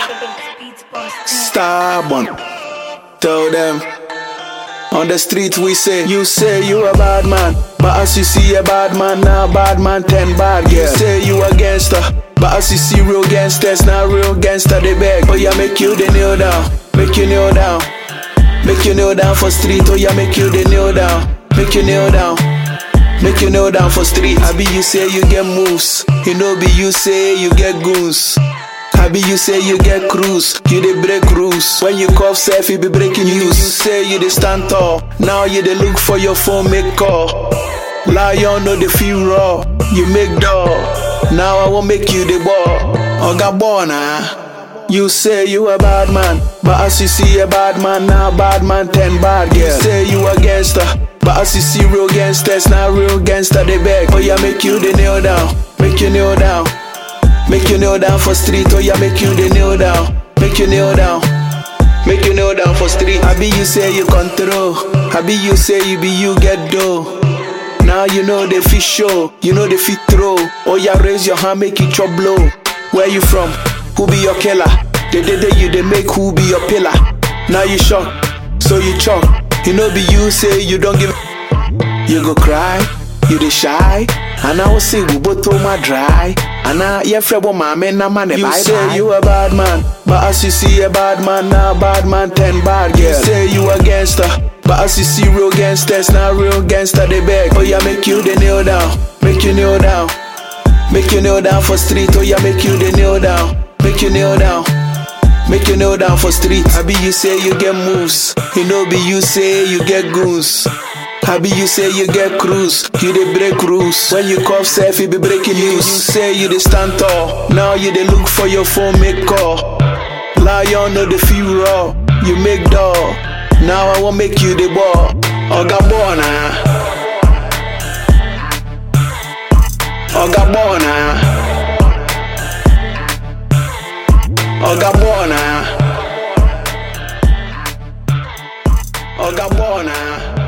Stubborn. Tell them. On the street we say, you say you a bad man. But as you see a bad man, now bad man, ten bad girl. You say you a gangster. But as you see real gangsters, now real gangster they beg. Oh yeah, make you the kneel down. Make you kneel down. Make you kneel down for street. Oh yeah, make you the kneel down. Make you kneel down. Make you kneel down for street. I be you say you get moves. You know be you say you get goons. I be you say you get cruise, you dey break rules. When you cough self, you be breaking news. You say you dey stand tall, now you dey look for your phone, make call. Lion no dey feel raw, you make door. Now I won't make you the ball. Oga Bona, you say you a bad man, but as you see a bad man, now bad man ten bad girl. You say you a gangster, but as you see real gangsters, now real gangster they beg. Oh yeah, make you the kneel down, make you kneel down. Make you kneel down for street, oh yeah, make you the kneel down. Make you kneel down. Make you kneel down for street. I be you say you control. I be you say you be you get dough. Now you know the fish show, you know the fit throw. Oh yeah, raise your hand, make it chop blow. Where you from? Who be your killer? The day day you they make who be your pillar. Now you shock, so you chop. You know be you say you don't give. You go cry, you dey shy. And I will say we both told my dry. And I yeah frebo mama na man You say you a bad man, but as you see a bad man now bad man ten bad girl. You say you a gangster, but as you see real gangsters now real gangster they beg. Oh yeah, make you the kneel down, make you kneel down, make you kneel down for street. Oh yeah, make you the kneel down, make you kneel down. Make you kneel down for street. I be you say you get moves. You know be you say you get goons. I be you say you get cruise, you dey break rules. When you cough self, you be breaking news. You say you dey stand tall, now you dey look for your phone, make call. Lion no dey feel raw, you make door. Now I won't make you the ball. Oga Bona. Oga Bona. Oga Bona. Oga Bona.